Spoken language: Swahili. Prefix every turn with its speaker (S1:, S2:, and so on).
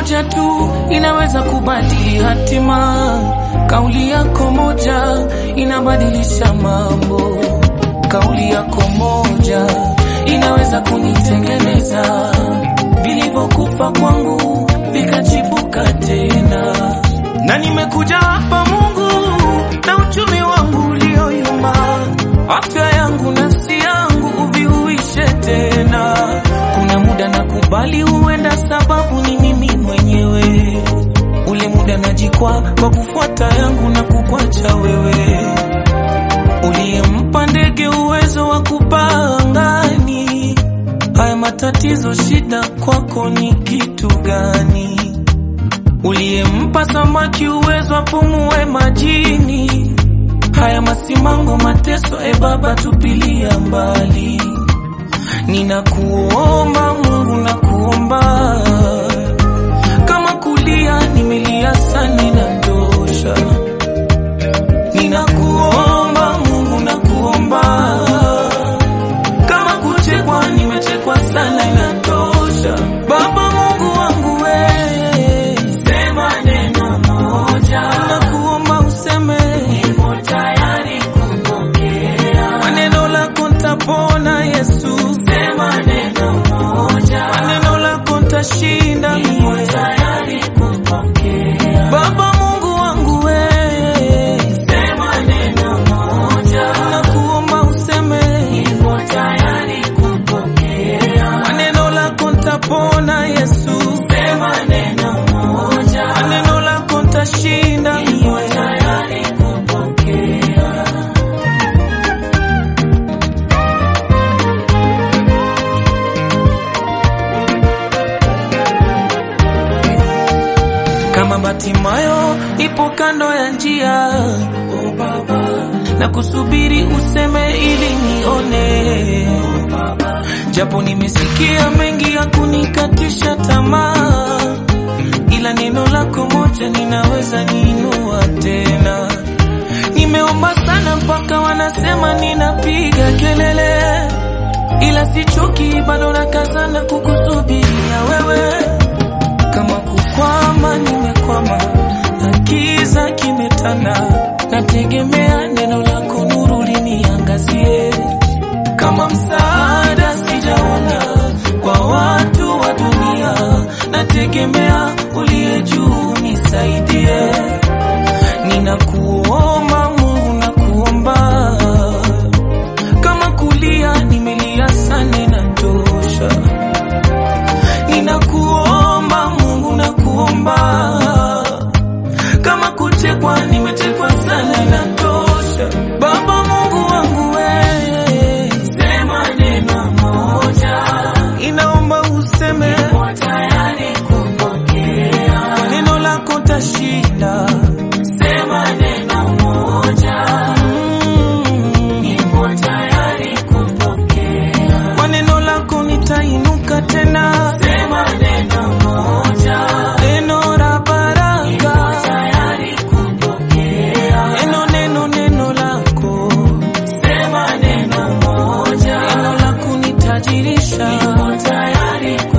S1: moja tu inaweza kubadili hatima. Kauli yako moja inabadilisha mambo. Kauli yako moja inaweza kunitengeneza. Vilivyokufa kwangu vikachipuka tena, na nimekuja hapa Mungu na uchumi wangu ulioyumba, afya yangu, nafsi yangu uvihuishe tena. Kuna muda nakubali huenda sababu ni mimi mwenyewe, ule muda najikwa kwa kufuata yangu na kukwacha wewe, uliyempa ndege uwezo wa kupaa angani. Haya matatizo, shida kwako ni kitu gani? Uliyempa samaki uwezo apumue majini. Haya masimango, mateso, e Baba, tupilia mbali. Ninakuomba Mungu, nakuomba kama kulia nimelia sana, inatosha. Ninakuomba Mungu, nakuomba kama kuchekwa nimechekwa sana, inatosha. Baba Mungu wangu we, sema neno moja, nakuomba useme, nimo tayari kupokea maneno lako, ntapona Yesu, sema neno moja, maneno lako ntashinda, nimo tayari kupokea Baba Mungu wangu we, sema neno moja, nakuomba useme, nimo tayari kupokea maneno lako, ntapona Yesu, sema neno moja, maneno lako ntashinda, nimo tayari kupokea kama Batimayo ipo kando ya njia, oh Baba, na kusubiri useme ili nione, oh Baba, japo nimesikia mengi ya kunikatisha tamaa, ila neno lako moja ninaweza niinua tena. Nimeomba sana mpaka wanasema ninapiga kelele, ila sichoki, bado nakazana kukusubiria wewe kama kukwama nimekwama, na kiza kimetanda, nategemea neno lako, nuru liniangazie. Kama msaada sijaona kwa watu wa dunia, nategemea uliye juu nisaidie. Ninakuomba Mungu, nakuomba kama kulia nimelia sana, inatosha ninakuomba Mungu, nakuomba kama kuchekwa nimechekwa sana, inatosha. Baba Mungu wangu we, sema neno moja, inaomba useme, niko tayari kupokea kwa neno lako tashinda. Sema neno moja, mm, niko tayari kupokea kwa neno lako nitainuka tena. Sema neno moja, neno la baraka, tayari kupokea neno, neno, neno lako. Sema neno moja, neno la kunitajirisha, niko tayari